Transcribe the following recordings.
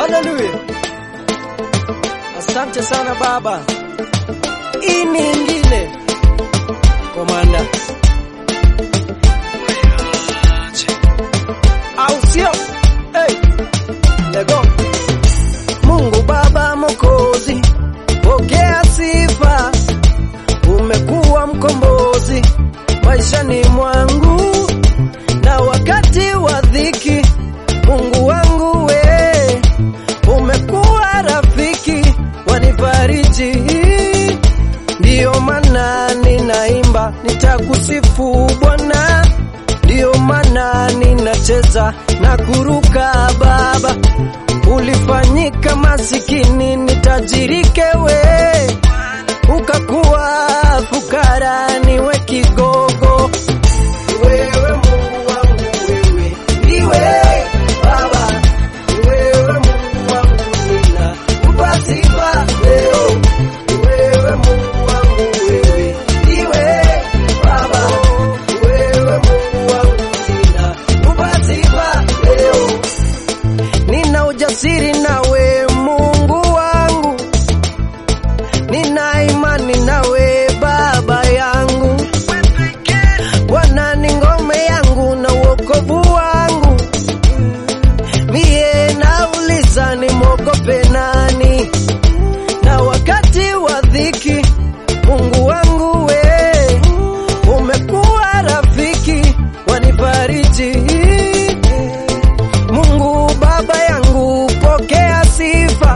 Haleluya. Asante sana Baba. Hii ni ingine komanda, au sio? Hey, lego. Mungu Baba Mokozi, pokea sifa, umekuwa mkombozi maishani mwangu na wakati wa dhiki. Mungu wangu we, umekuwa rafiki wanifariji, ndiyo maana ninaimba, nitakusifu Bwana, ndiyo maana ninacheza na kuruka Baba. Ulifanyika masikini nitajirike we, ukakuwa fukara niwe kigogo. Wewe Mungu wangu wewe, ndiwe Baba, wewe Mungu wangu nina kupa sifa leo. Wewe Mungu wangu wewe, ndiwe Baba, wewe Mungu wangu nina kupa sifa leo. Nina ujasiri nawe Mungu wangu, nina imani nawe Baba yangu. Bwana ni ngome yangu na wokovu wangu, mie nauliza nimwogope nani? Na wakati wa dhiki, Mungu wangu we, umekuwa rafiki wanifariji. Mungu Baba yangu, pokea sifa,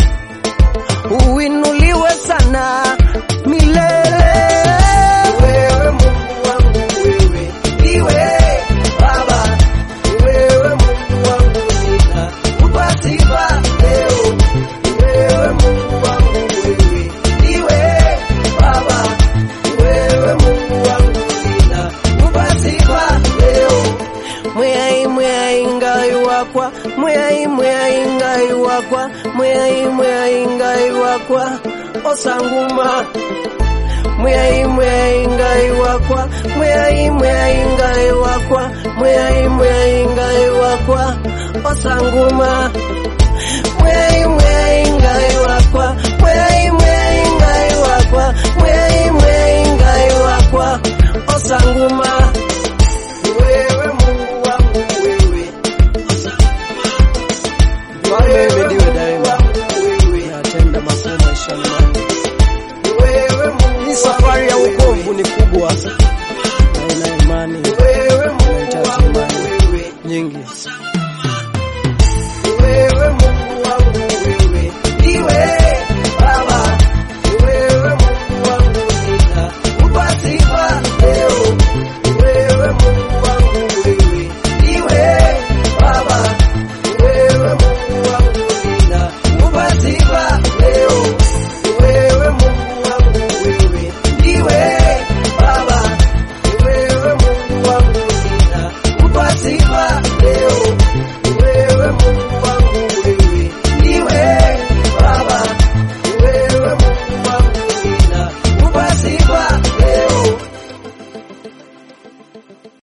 uinuliwe sana milele. Wewe Mungu wangu wewe, ndiwe Baba, wewe Mungu wangu nina kupa sifa leo. Wewe Mungu wangu wewe, ndiwe Baba, wewe Mungu wangu nina kupa sifa leo. Mwai mwai ngai wakwa, mwai mwai ngai wakwa, mwai mwai ngai wakwa, osanguma mwai mwai ngai wakwa mwai mwai ngai wakwa mwai mwai ngai wakwa osanguma mwai mwai ngai wakwa mwai mwai ngai wakwa mwai mwai ngai wakwa osanguma wewe Mungu wangu wewe Wewe ndiwe daima natenda makuu maishani mwangu hii safari ya wokovu ni kubwa na ina imani inahitaji imani nyingi.